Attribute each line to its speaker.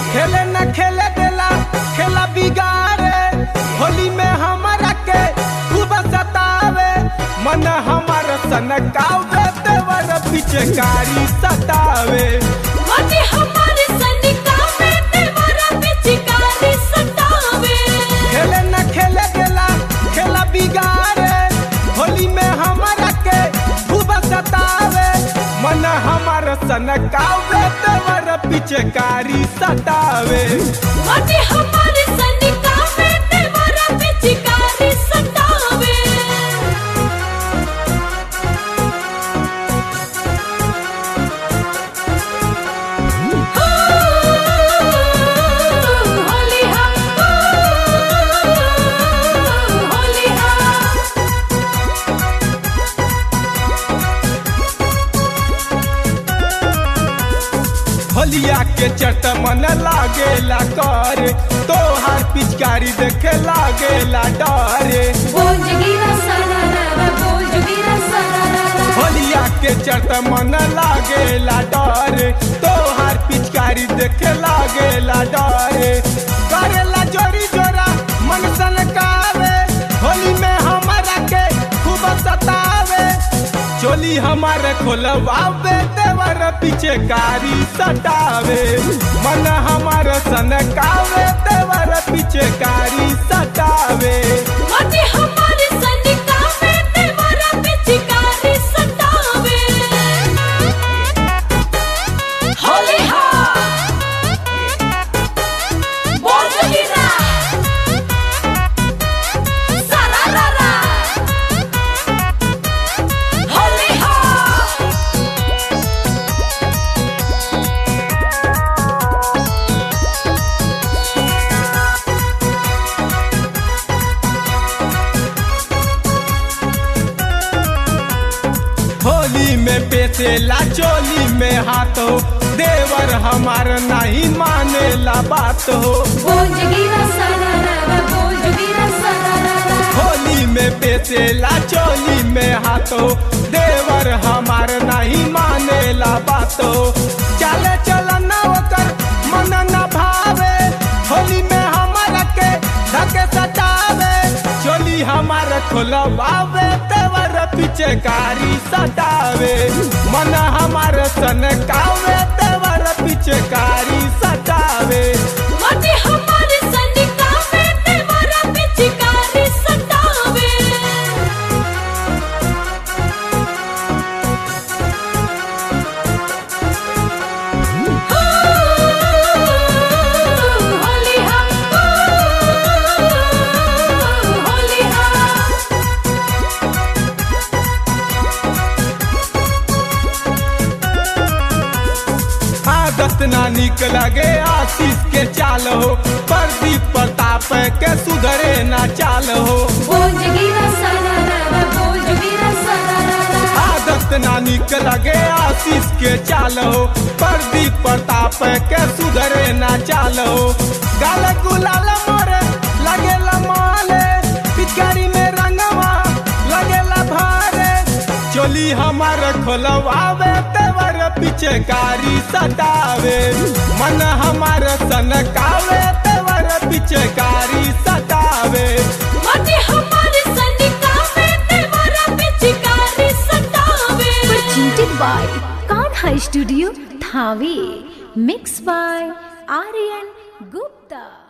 Speaker 1: खेले न खेले देला खेला बिगाड़े होली में हमारा के खूब सतावे मन हमार सनकावे देवर पिचकारी सतावे
Speaker 2: मने हमारे सनिका में तेरा पिचकारी सतावे
Speaker 1: खेले न खेले देला खेला बिगाड़े होली में हमारा के खूब सतावे मन हमार सनकावे देवर पिचकारी सतावे
Speaker 2: मने हमारे सनिका में तेरा पिचकारी सतावे होली हा होली हा
Speaker 1: होलिया के चट मन लागेला कर तोहार पिचकारी देखे लागेला डरे
Speaker 2: बोल जगीरा सारा रा बोल जगीरा सारा रा
Speaker 1: होलिया के चट मन लागेला डरे तोहार पिचकारी देखे लागेला डरे करेला जोरी जोरा मन सनकावे होली में हमारा के खूब सतावे चोली हमारे खोलवावे देवर पीछे कारी सटावे मन हमार सनकावे देवर पीछे कारी सटावे
Speaker 2: मने हमारे सनिका में तेरा पिचकारी सतावे होली हा बोल जगीरा सारा रा रा होली हा
Speaker 1: होली में पेटेला चोली में हाथ हो देवर हमार नहीं मानेला बात हो
Speaker 2: बोल जगीरा सारा रा बोल जगीरा सारा रा
Speaker 1: होली में पेटेला चोली में हाथ हो देवर हमार नहीं मानेला बात हो चले चलन ओकर मन न भावे होली में हमार के धके सतावे चोली हमार खोलवावे देवर पीछे कारी सतावे मन हमार सनकावे देवर पीछे कारी सतावे
Speaker 2: मने हमारे सनिका में तेरा पिचकारी सतावे होली हा होली हा
Speaker 1: आदत ना निक लगे आशीष के चाल हो प्रदीप प्रताप के सुधरे ना चाल हो
Speaker 2: बोल जगीरा सारा रा बोल जगीरा सारा रा
Speaker 1: आदत ना निक लगे आशीष के चाल हो प्रदीप प्रताप के सुधरे ना चाल हो गाल गुलाल मोरे लगेला माले पिचकारी में रंगवा लगेला भारे चोली हमार खोलवावे तेवर पीछे कारी सतावे मन हमार सनकावे तेवर पीछे कारी सतावे
Speaker 2: मने हमारे सनिका में तेरा पिचकारी सतावे
Speaker 3: presented by Kanha Studio, Thave. Mixed by Aryan Gupta.